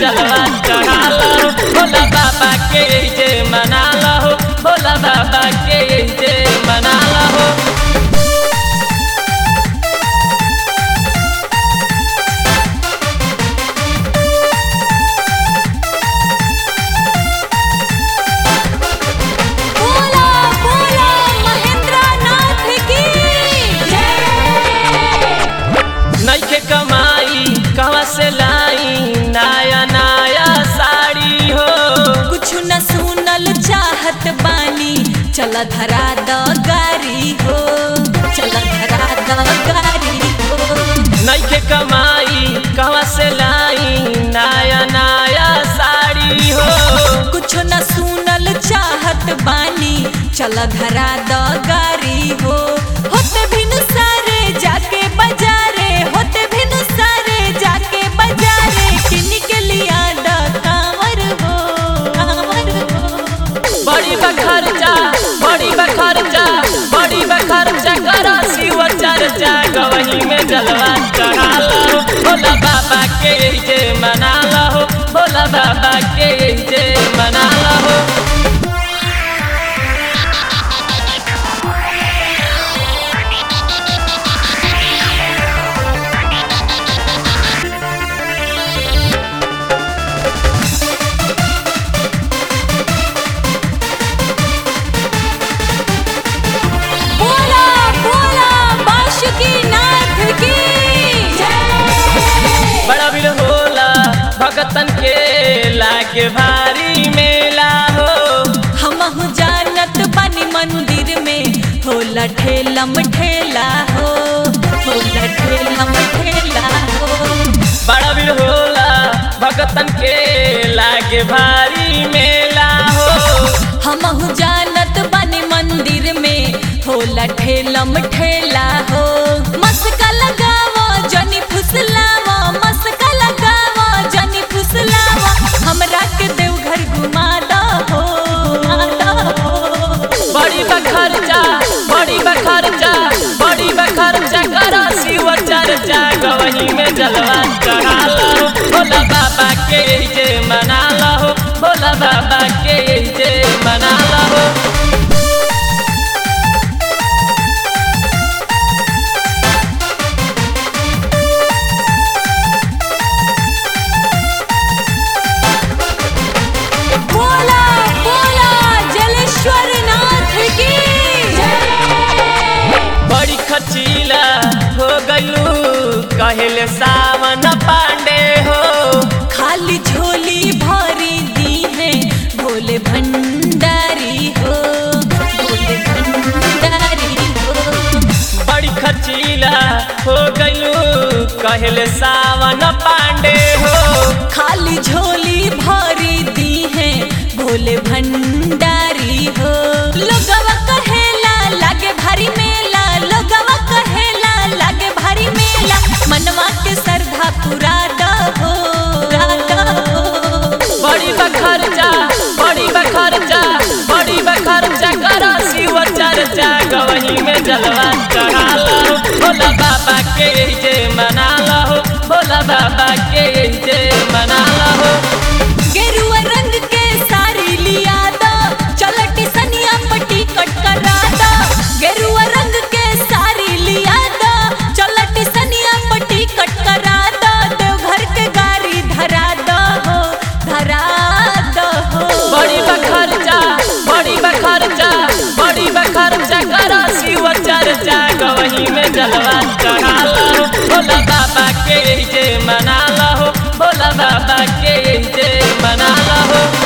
जलवा चढ़ा लो भोला बाबा के जे मना लो भोला बाबा के जे मना लो बोला बोला महेंद्र नाथ की जय नइखे कमाई कहवा से लाई नया नया साड़ी हो कुछ न सुनल चाहत बानी चल धरा द गारी हो चल धरा द गारी हो नइखे कमाई कहवा से लाई नया नया साड़ी हो कुछ न सुनल चाहत बानी चल धरा द गारी हो होते भिन सारे जाके बाजारे होते भिन सारे जाके बाजारे किन के लिया द कांवर हो कांवर हो बड़ी बखर्चा बड़ी बखर्चा बड़ी बखर्चा करा शिव चर्चा गवही में जलवा चढ़ा लो भोला बाबा के जे मना लो भोला बाबा के जे मना लो बोला बोला बाशुकी नाथ की जय बड़ा भीड़ होला भगतन के लागे भारी मेला हो हमहु जानत बानी मंदिर में होला ठेलम ठेला हो होला ठेलम ठेला हो बड़ा भीड़ होला भगतन के लागे भारी मेला हो हमहु जानत बानी मंदिर में होला ठेलम ठेला हो मस्का लगावो जनी फुसलावो मस्का लगावो जनी फुसलावो हमरा के देवघर घुमा दो हो घुमा दो हो बड़ी बखर्चा बड़ी बखर्चा बड़ी बखर्चा करा शिव चर्चा गवही में जलवा चढ़ा लो भोला बाबा के जे मना लो भोला बाबा के जे मना लो बोला बोला जलेश्वर नाथ की जय बड़ी खचीला हो गलू कहले सावन पांडे हो खाली झोली भरी दी है भोले भंडारी हो भोले भंडारी हो बड़ी खचीला हो गलू कहले सावन पांडे हो खाली झोली भरी दी है भोले भंडारी हो लोगवा कहेला लागे भारी मेला लोगवा कहेला लागे भारी मेला मनवा के श्रद्धा पूरा दहो बड़ी बखर्चा बड़ी बखर्चा बड़ी बखर्चा करा शिव चर्चा गवही में जलवा चढ़ा लो भोला बाबा के जे मना लो भोला बाबा के जे मना लो गेरुआ रंग के साड़ी लिया दो चलटी सनिया पट्टी कट करा दो गेरुआ रंग के साड़ी लिया दो चलटी सनिया पट्टी कट करा दो देवघर के गाड़ी धरा दो हो धरा दो हो बड़ी बखर्चा बड़ी बखर्चा बड़ी बखर्चा करा शिव चर्चा गवही में जलवा चढ़ा लो भोला बाबा के जे मना लो भोला बाबा के जे मना लो